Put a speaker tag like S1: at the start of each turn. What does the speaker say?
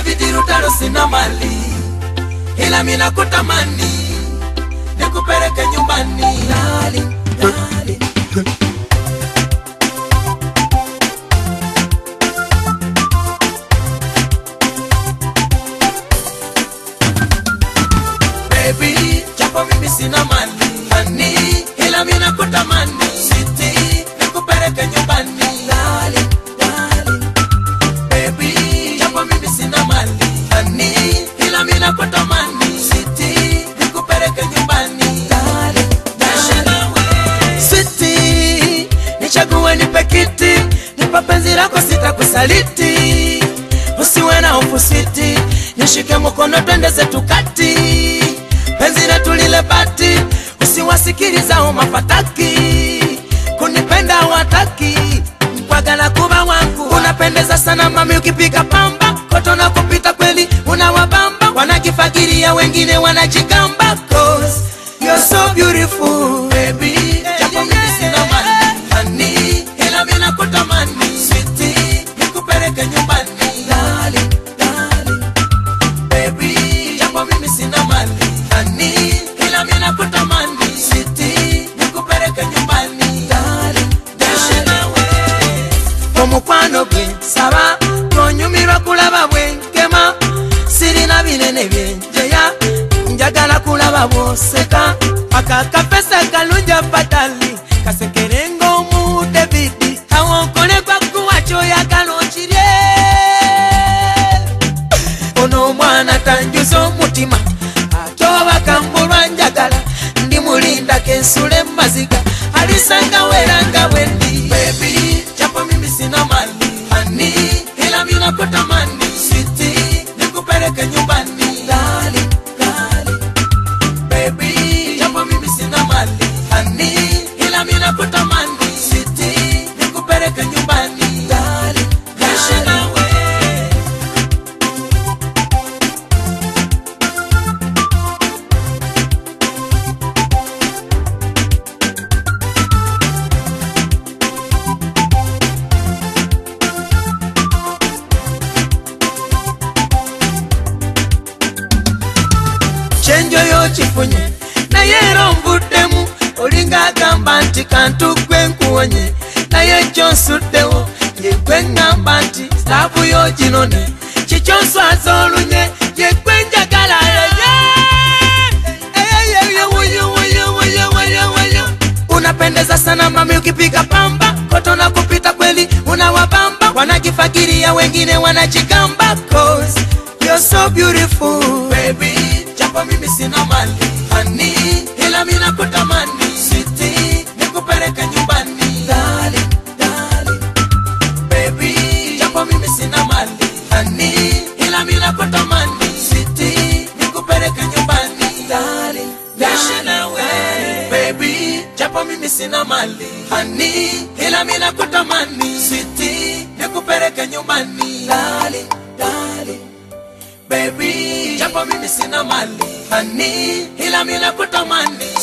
S1: David Rutaro sina mali ila mina kutamani nikupeleke nyumbani Darling, darling. baby, japo mimi sina mali hani, ila mimi nakutamani siti, nikupeleke nyumbani darling, darling. Baby, japo mimi sina mali hani, ila mimi nakutamani siti, nikupeleke nyumbani darling, darling. Sweetie, nichague nipe kiti, nipa penzi lako sitakusaliti, usiwe na hofu siti, nishike mkono twende zetu kati, penzi letu lile bati, usiwasikiliza mafataki, kunipenda wataki kwagala kuba wangu, unapendeza sana mami, ukipiga pamba koto na kupita kweli, unawabamba wanakifakiria, wengine wanajigamba, cause you're so beautiful baby, japo mimi sina mali hani, ila mimi nakutamani sweetie, nikupeleke nyumbani darling, darling baby, japo mimi sina mali hani, ila mimi nakutamani sweetie, nikupeleke nyumbani darling, darling omukwano gwe saba tonyumirwa kulaba bwenkema sirina binene byenjeya njagala kulaba bwoseka akakapesa kalungi afatali kasekerenga omu davidi awonkolekwa kuwa kyoyagala okirye ono omwana tanjuza omutima ate obaka mbulwa njagala ndi mulinda kensule maziga alisanga weranga bwendi bebi japo mimi sina mali hani ila mina kutamani switi nikupeleke nyumbani Darling, darling. Baby, japo mimi sina mali hani ila mina kutamani switi nikupeleke nyumbani Darling, darling. kyenjo yokifunye naye era onvuddemu olinga agamba nti kantu gwe nkuwonye naye kyonsuddewo yegwe ŋŋamba nti sitaafu yo ginone kikyonswaza olunye yegwe njagala yeye Eyeyeye, wuyo, wuyo, wuyo, wuyo, wuyo. unapendeza sana mami ukipiga pamba koto na kupita kweli unawabamba wanakifakiria wengine wanajigamba cause you're so beautiful baby japo mimi sina mali hani ila mimi nakutamani sweetie nikupeleke nyumbani darling darling baby japo mimi sina mali hani ila mimi nakutamani sweetie nikupeleke nyumbani darling darling nawe baby japo mimi sina mali hani ila mimi nakutamani sweetie nikupeleke nyumbani darling darling baby japo mimi sina mali hani ila mimi nakutamani